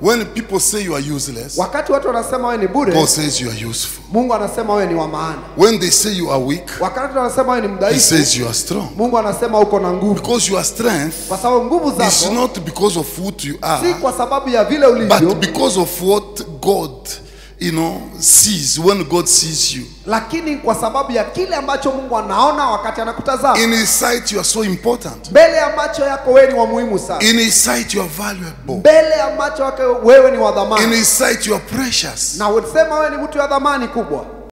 When people say you are useless, wakati watu wanasema wewe ni bure God says you are useful. mungu anasema wewe ni wa maana When they say you are weak, wakati wanasema wewe ni He mdhaifu says you are strong. mungu anasema uko na nguvu Because your strength kwa sababu nguvu is zako not because of what you si are, kwa sababu ya vile ulivyo but because of what God, you know, sees when God sees you. lakini kwa sababu ya kile ambacho mungu anaona wakati anakutazama In His sight, you are so important. mbele ya macho yako wewe ni wa muhimu sana In His sight, you are valuable. mbele ya macho yako wewe ni wa In dhamani His sight, you are precious. na usema wewe ni mtu wa dhamani kubwa